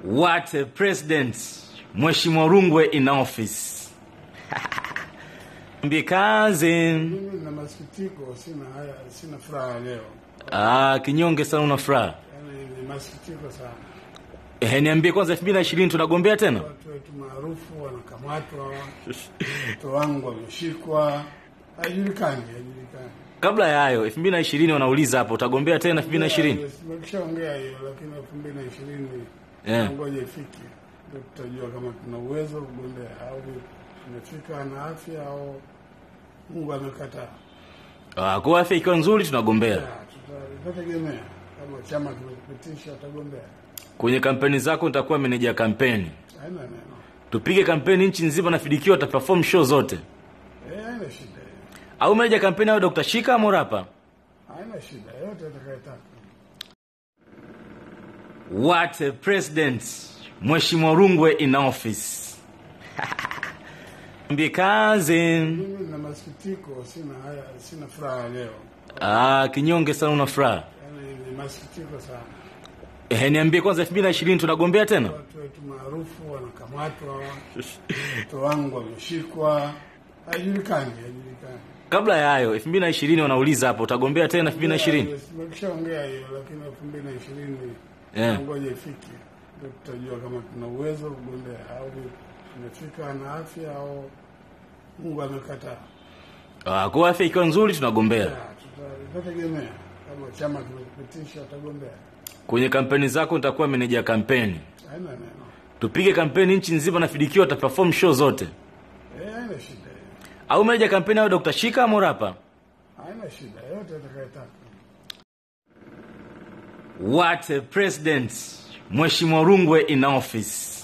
What a president. Mheshimiwa Rungwe in office. Mbie kazi. Mimi nina masikitiko, sina haya, sina furaha leo, Ah, kinyonge sana una furaha. yaani ni masikitiko sana. Eh, niambie kwanza 2020 tunagombea tena? Watu wetu maarufu wanakamatwa, watoto wangu wameshikwa, haijulikani, haijulikani. Kabla ya hayo 2020 wanauliza hapo utagombea tena 2020? Tumekishaongea hiyo, lakini elfu mbili na ishirini Yeah. ngoja ifike, ndio tutajua kama tuna uwezo wa kugombea au tumefika na afya au Mungu amekataa. Ah, kwa afya ikiwa nzuri tunagombea. Ya, tuta- Tutategemea kama chama kimepitisha, watagombea, Kwenye kampeni zako nitakuwa meneja kampeni. haina neno, Tupige kampeni nchi nzima na Fidikiwa ataperform show zote. Eh, haina shida hiyo. Au meneja kampeni au Dr. Shika au Morapa? haina shida yote atakayetaka. What a president. Mheshimiwa Rungwe in office. Mbie kazi. Mimi nina masikitiko, sina haya, sina furaha leo, Ah, kinyonge sana una furaha. yaani ni masikitiko sana. Eh, niambie kwanza 2020 tunagombea tena? Watu wetu maarufu wanakamatwa, watoto wangu wameshikwa, haijulikani, haijulikani. Kabla ya hayo 2020 wanauliza hapo utagombea tena 2020? Tumekishaongea hiyo, lakini elfu mbili na ishirini Yeah. ngoja ifike, ndio tutajua kama tuna uwezo wa kugombea au tumefika na afya au Mungu amekataa. Ah, kwa afya ikiwa nzuri tunagombea. Ya, tuta- Tutategemea kama chama kimepitisha, watagombea, Kwenye kampeni zako nitakuwa meneja kampeni. haina neno, Tupige kampeni nchi nzima na Fidikiwa ataperform show zote. Eh, haina shida hiyo, Au meneja kampeni au Dr. Shika au Morapa? haina shida yote atakayetaka. What a president. Mheshimiwa Rungwe in office.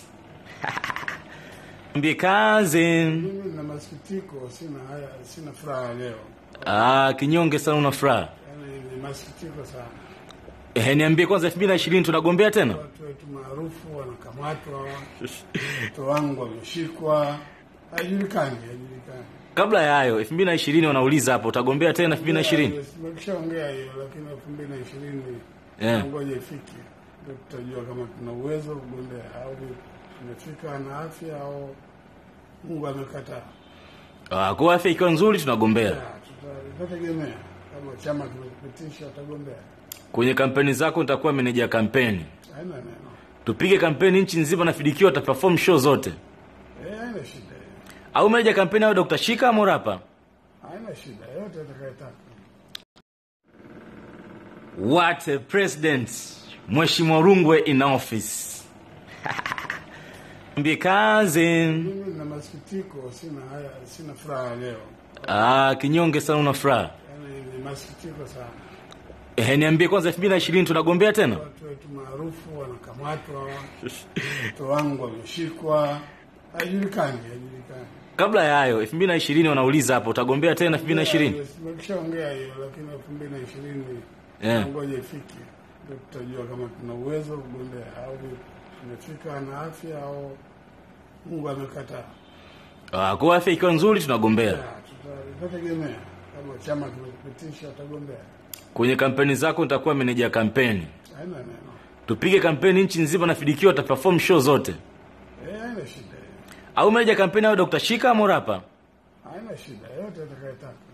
Mbie kazi. Mimi nina masikitiko, sina haya, sina furaha leo, Ah, kinyonge sana una furaha. yaani ni masikitiko sana. Eh, niambie kwanza 2020 tunagombea tena? Watu wetu maarufu wanakamatwa, watoto wangu wameshikwa, haijulikani, haijulikani. Kabla ya hayo 2020 wanauliza hapo utagombea tena 2020? Tumekishaongea hiyo, lakini elfu mbili na ishirini Yeah. ngoja ifike, ndio tutajua kama tuna uwezo wa kugombea au tumefika na afya au Mungu amekataa. Ah, kwa afya ikiwa nzuri tunagombea. Ya, tuta- Tutategemea kama chama kimepitisha, watagombea, Kwenye kampeni zako nitakuwa meneja kampeni. haina neno, Tupige kampeni nchi nzima na Fidikiwa ataperform show zote. Eh, haina shida hiyo, Au meneja kampeni au Dr. Shika au Morapa? haina shida yote atakayetaka. What a president. Mheshimiwa Rungwe in office. Mbie kazi. Mimi nina masikitiko, sina haya, sina furaha leo, Ah, kinyonge sana una furaha. yaani ni masikitiko sana. Eh, niambie kwanza 2020 tunagombea tena? Watu wetu maarufu wanakamatwa, watoto wangu wameshikwa, haijulikani, haijulikani. Kabla ya hayo 2020 wanauliza hapo utagombea tena 2020? Tumekishaongea hiyo, lakini elfu mbili na ishirini Yeah. ngoja ifike, ndio tutajua kama tuna uwezo wa kugombea au tumefika na afya au Mungu amekataa. Ah, kwa afya ikiwa nzuri tunagombea. Ya, tuta- Tutategemea kama chama kimepitisha, watagombea, Kwenye kampeni zako nitakuwa meneja kampeni. haina neno, Tupige kampeni nchi nzima na Fidikiwa ataperform show zote. Eh, haina shida hiyo, Au meneja kampeni au Dr. Shika au Morapa? haina shida yote atakayetaka.